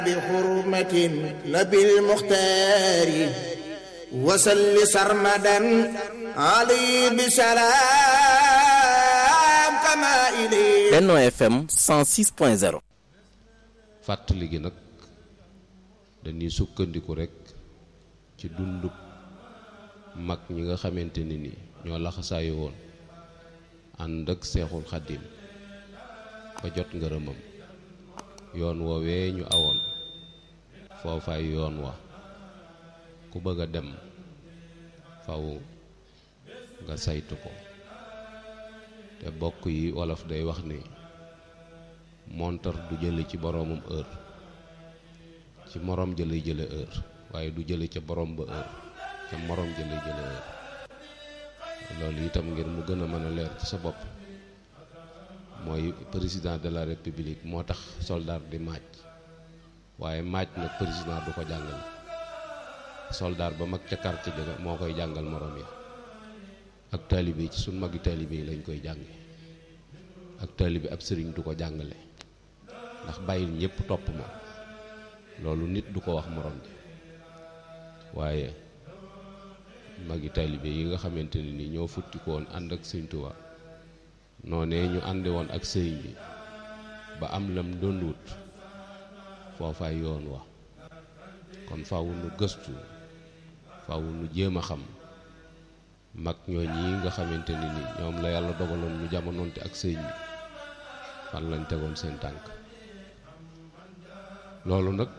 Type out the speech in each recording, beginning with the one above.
بحرمة نبي المختار وسل سرمدا علي بسلام كما إليه Benno FM 106.0 fàttali gi nag dañuy sukkandiku rekk ci dundub mag ñi nga xamante ne ni ñoo laxasaayu woon ànd ak seexul xaddim ba jot ngërëmam yoon woowee ñu awoon foofaay yoon wa ku bëgg a dem faw nga saytu ko te bokk yi wolof day wax ni montar du jële ci boroomam heure ci moroom jële jële heure waaye du jële ca boroom ba heure ca moroom jële jële heure loolu itam ngir mu gën a mën a leer ci sa bopp mooy président de la république moo tax soldat di maaj waaye maaj nag président du ko jàngale soldat ba mag ca quartier ja moo koy jàngal moroom ya ak taalibe ci suñ magi taalibe yi lañ koy jànge ak taalibe ab sëriñ du ko jàngale ndax bàyyil ñépp topp ma loolu nit du ko wax moroom ji waaye magi taalibe yi nga xamante ne ni ñoo futti ko woon ànd ak sëñ Tuubaa noonee ñu ànde woon ak sëriñ bi ba am lam doon wut foofaay yoon wa kon faaw nu gëstu faaw nu jéem a xam mag ñoo ñi nga xamante ne ni ñoom la yàlla dogaloon ñu jamonoonte ak sëriñ bi fan lañ tegoon seen tànk loolu nag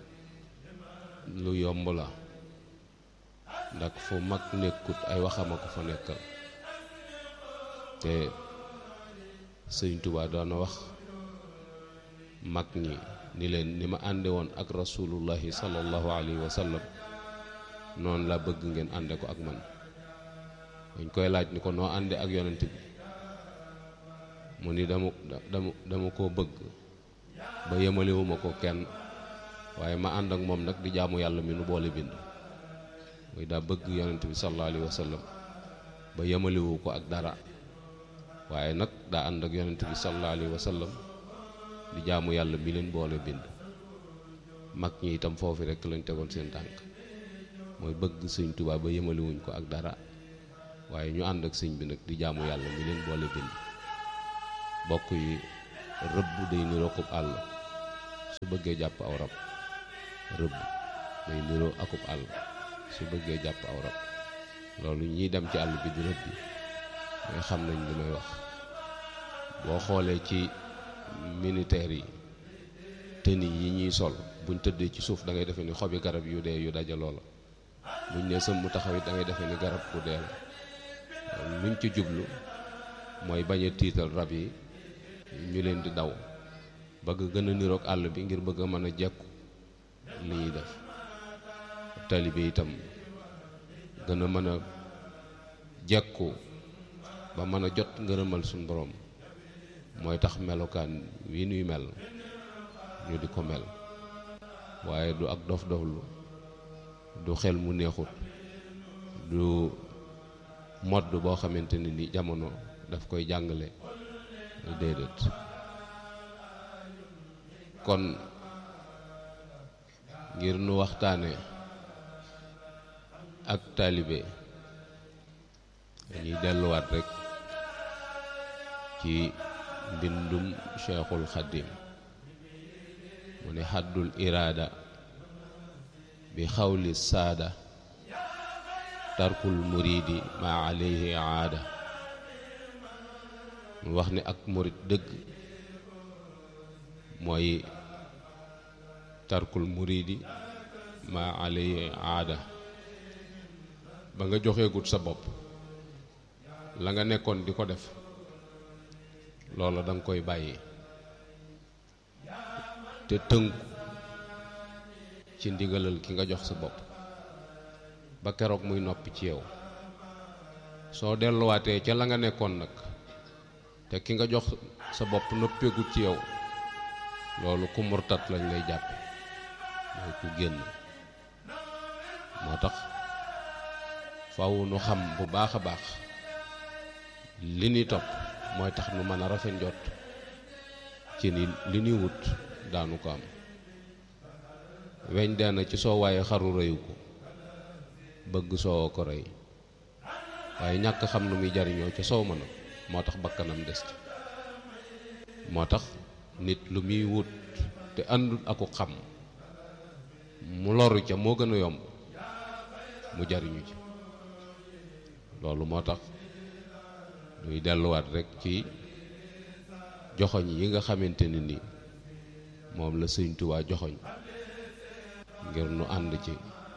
lu yomb la ndax fu mag nekkut ay waxama ko fa nekkal te sëriñ Tuubaa doon na wax mag ñi ni leen ni ma ànde woon ak rasulullahi sallallahu alayhi wa sallam noonu la bëgg ngeen ànde ko ak man dañ koy laaj ni ko noo ànde ak yonent bi mu ni dama dama dama koo bëgg ba yemalewuma ko kenn waaye ma ànd ak moom nag di jaamu yàlla mi nu boole bind muy daa bëgg yonent bi sallallahu alayhi wa sallam ba yemalewu ko ak dara waaye nag daa ànd ak yonent bi sallallahu alayhi wa sallam di jaamu yàlla mi leen boole bind mag ñi itam foofu rekk lañ tegoon seen tànk mooy bëgg sëñ Tuubaa ba yemalewuñ ko ak dara waaye ñu ànd ak sëñ bi nag di jaamu yàlla mi leen boole bind bokk yi rëbb day niroo akub àll su bëggee jàpp aw rab rëbb day niroo akub àll su bëggee jàpp aw rab loolu ñiy dem ci àll bi di rëbb mooy xam nañ li may wax boo xoolee ci militaire yi tëni yi ñuy sol buñ tëddee ci suuf da ngay defee ni xobi garab yu dee yu dajaloo la buñ ne sëm mu taxaw it da ngay defee ni garab bu dee la luñ ci jublu mooy bañ a tiital rab yi ñu leen di daw bëgg gën a niroog àll bi ngir bëgg a mën a jekku li ñuy def taalibe itam gën a mën a jekku ba mën a jot ngërëmal suñ borom mooy tax melokaan wi nuy mel ñu di ko mel waaye du ak dof doflu du xel mu neexut du modd boo xamante ne ni jamono daf koy jàngale déedéet kon ngir nu waxtaane ak taalibe dañuy delluwaat rekk ci mbindum cheikhul xadim mu ne xaddul iraada bi xawli saada tarkul muridi ma alayhi aada mu wax ni ak murid dëgg mooy tarkul muridi ma alayhi aada ba nga joxeegut sa bopp la nga nekkoon di ko def loola danga koy bàyyi te tënku ci ndigalal ki nga jox sa bopp ba keroog muy noppi ci yow soo delluwaatee ca la nga nekkoon nag te ki nga jox sa bopp noppeegut ci yow loolu ku murtat lañ lay jàppe mooy ku génn moo tax faw nu xam bu baax a baax li ñuy topp mooy tax nu mën a rafet njot ci ni li ñuy wut daanu ko am weñ dee na ci soow waaye xaru rëyu ko bëgg soowoo ko rëy waaye ñàkk xam nu muy jariñoo ca soow ma nag moo tax bakkanam des ci moo tax nit lu muy wut te àndul aku xam mu loru ca moo gën a yomb mu jariñu ci loolu moo tax ñuy delluwaat rekk ci joxoñ yi nga xamante ne ni moom la sëñ Tuubaa joxoñ ngir nu ànd ci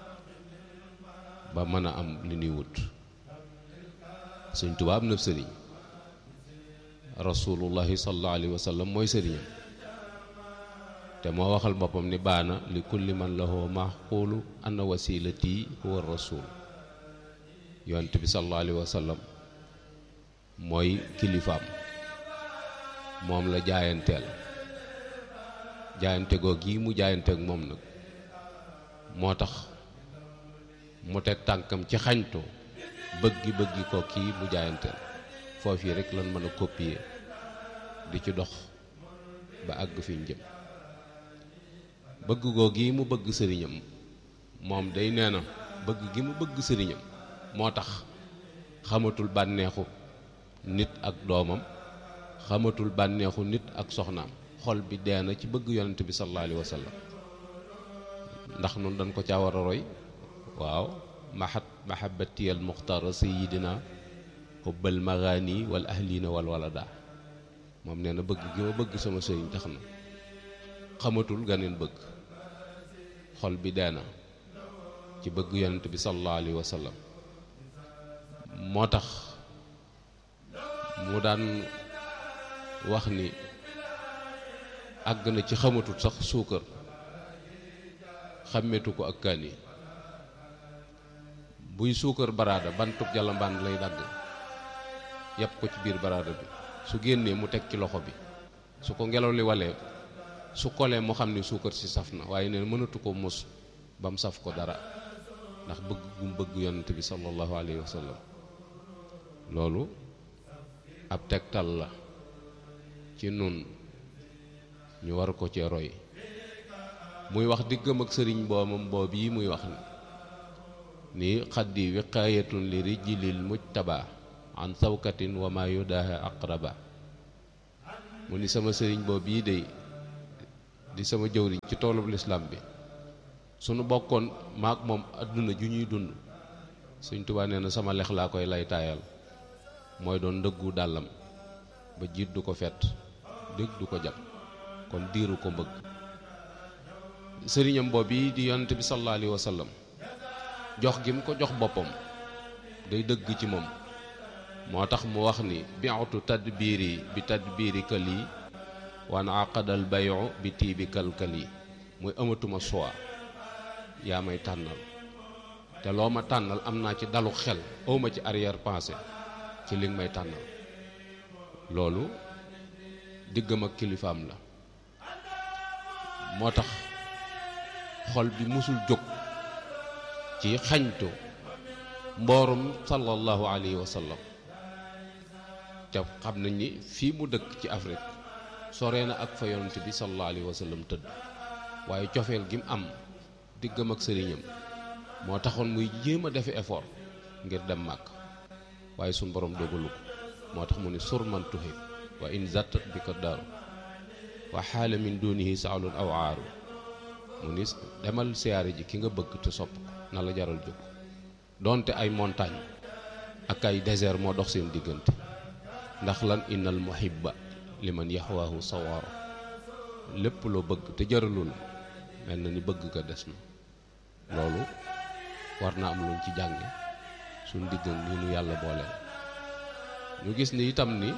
ba mën a am li ñuy wut sëñ Tuubaa am na sëriñ rasulullahi sallallahu alayhi wa sallam mooy sëriñam te moo waxal boppam ni baana li kulli man lahu maxquulu anna wasilati huwa rasul yonent bi sallallahu alayhi wa sallam mooy kilifaam moom la jaayanteel jaayante goog yi mu jaayanteek moom nag moo tax mu teg tànkam ci xañtu bëggi bëggi ko kii mu jaayanteel foofu yi rek lan mën a copier di ci dox ba àgg fi ñu jëm bëgg goo gi mu bëgg sëriñam moom day nee na bëgg gi mu bëgg sëriñam moo tax xamatul bànneexu nit ak doomam xamatul bànneexu nit ak soxnaam xol bi dee na ci bëgg yonent bi sallallahu alayhi wa sallam ndax noonu dañ ko caa war a roy waaw mahat mahabatiyal muxtara sayidina xubbal magaani wal ahlina wal walada moom nee na bëgg gi ma bëgg sama sëriñ tax na xamatul ganeen bëgg xol bi dee na ci bëgg yonent bi sallallahu alayhi wa sallam moo tax mu daan wax ni àgg na ci xamatul sax suukar xàmmeetu ko ak kaani buy suukar baraada bantub jalambaan lay dagg yàpp ko ci biir baraada bi su génnee mu teg ci loxo bi su ko ngelaw li walee su kolee mu xam ni suukar si saf na waaye neen mënatu ko mos ba mu saf ko dara ndax bëgg gu mu bëgg yonent bi sallallahu alayhi wa sallam loolu ab tegtal la ci nun ñu war ko cee roy muy wax diggam ak sëriñ boomam boob yi muy wax ni ni xaddi wiqaayatun li rijlil mujtaba an sawkatin wa ma yudaha aqraba mu ni sama sëriñ boob yi day di sama jëwriñ ci toolub lislaam bi sunu bokkoon maak moom àdduna ju ñuy dund Sëñ Tuubaa nee na sama lex laa koy lay taayal mooy doon ndëggu dàllam ba jiit du ko fet dégg du ko jam kon diiru ko mbëgg sëriñam boobu yi di yonent bi sallallahu alayhi wa sallam jox gi mu ko jox boppam day dëgg ci moom moo tax mu wax ni bi'tu tadbiiri bi tadbiiri kali wan aqadal bayu bi tiibi kalkali muy amatuma choix yaa may tànnal te loo ma tànnal am naa ci dalu xel awma ci arrière pensée ci li nga may tànnal loolu diggam ak kilifaam la moo tax xol bi musul jóg ci xañtu mboorum sallallahu alayhi wa sallam te xam nañ ni fii mu dëkk ci Afrique sore na ak fa yonent bi sallallahu alayhi wa sallam tëdd waaye cofeel gi mu am diggam ak sëriñam moo taxoon muy jéem a defi effort ngir dem màkk waaye suñ borom dogalu ko moo tax mu ni surman tuhib wa in zattat bi ko daaru wa xaala min dunihi saalun aw aaru mu ni demal siyaare ji ki nga bëgg te sopp ko na la jaral jóg donte ay montagne ak ay désert moo dox seen diggante ndax lan innal muhibba liman yaxwaahu sawaaro lépp loo bëgg te jaralul mel na ni bëgg ko des na loolu war na am luñ ci jànge suñ diggan ni nu yàlla booleel ñu gis ni itam ni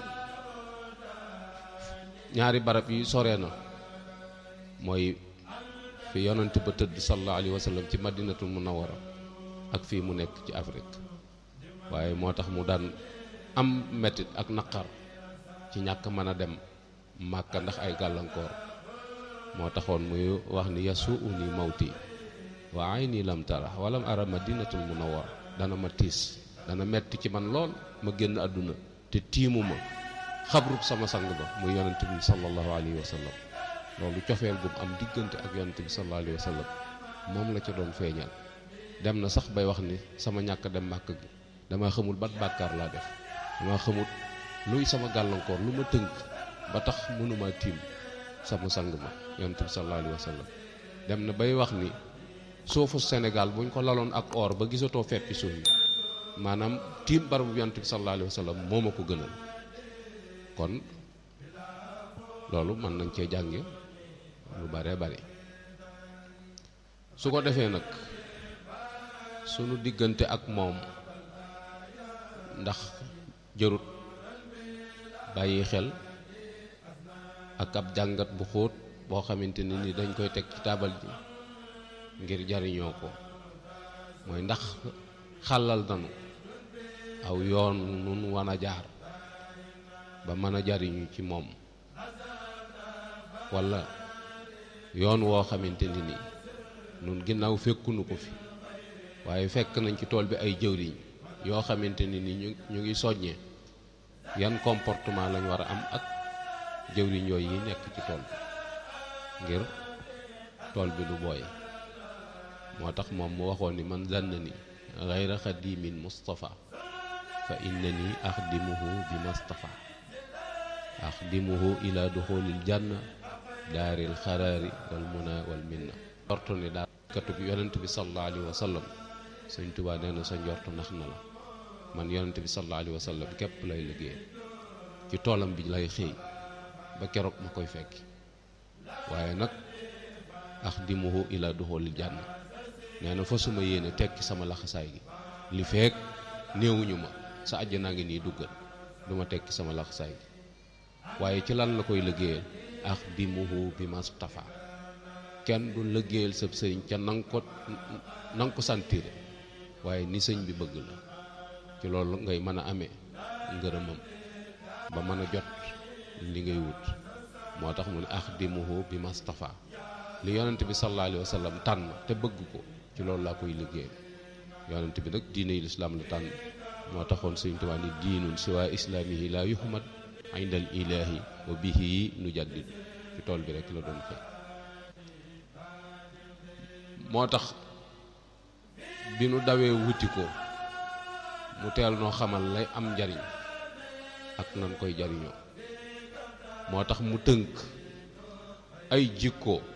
ñaari barab yi sore na mooy fi yonent ba tëdd sallallahu alayhi wa sallam ci madinatul munawwara ak fii mu nekk ci Afrique waaye moo tax mu daan am metit ak naqar ci ñàkk mën a dem màkka ndax ay gàllankoor moo taxoon muy wax ni yasu uni mawti wa ayni lam tara walam ara madinatul munawwara dana ma tiis dana metti ci man lool ma génn àdduna te tiimuma xabrub sama sang ba muy yonent bi sallallahu alayhi wa sallam loolu cofeel gum am diggante ak yonent bi sallallahu alayhi wa sallam moom la ca doon feeñal dem na sax bay wax ni sama ñàkk dem màkk gi dama xamul bat bàkkaar laa def dama xamul luy sama gàllankoor lu ma tënk ba tax mënuma tiim sama sang ma yonent bi sallallahu alayhi wa sallam dem na bay wax ni suufu Sénégal buñ ko laloon ak or ba gisatoo feppi suuf yi maanaam tiim barabu yonent bi sallallahu alayhi wa sallam moo ma ko gënal kon loolu mën nañ cee jànge lu bare bare su ko defee nag sunu diggante ak moom ndax jërut bàyyi xel ak ab jàngat bu xóot boo xamante ne ni dañ koy teg ci taabal ji ngir jariñoo ko mooy ndax xàllal nanu aw yoon nun wan a jaar ba mën a jariñu ci moom walla yoon woo xamante ni ni nun ginnaaw fekkunu ko fi waaye fekk nañ ci tool bi ay jëwriñ yoo xamante ni ni ñu ñu ngi soññee yan comportement lañ war a am ak jëwriñ yooyu yi nekk ci tool bi ngir tool bi du booy moo tax moom mu waxoon ni man zanna ni gayra xadimin mustafa fa innani axdimuhu bi mustafa axdimuhu ila duxulil janna daaril xaraari wal muna wal minna njortu ni daal katub yonent bi sallallahu alayhi wa sallam sëñ Tuubaa nee na sa njortu nax na la man yonent bi sallallahu alayhi wa sallam képp lay liggéey ci toolam bi lay xëy ba keroog ma koy fekki waaye nag axdimuhu ila duxulil janna nee na fa suma yéene tekki sama laxasaay gi li feek néewuñu ma sa àjjanaa ngi nii duggal du ma tekki sama laxasaay gi waaye ci lan la koy liggéeyal axdimuhu bi mustafa kenn du liggéeyal sab sëriñ ca nanga ko nanga ko santire waaye ni sëñ bi bëgg la ci loolu ngay mën a amee ngërëmam ba mën a jot li ngay wut moo tax mu ne axdimuhu bi mustafa li yonent bi sallallahu alayhi wa sallam tànn te bëgg ko ci loolu laa koy liggéey yonent bi nag diine yi lislaam la tànn moo taxoon Sëriñ Tuubaa ni diinun siwaa islaamihi laa yuhmad indal ilaahi wa bihi nu jaddid ci tool bi rek la doon xëy moo tax bi nu dawee wuti ko mu teel noo xamal lay am njariñ ak nan koy jariñoo moo tax mu tënk ay jikko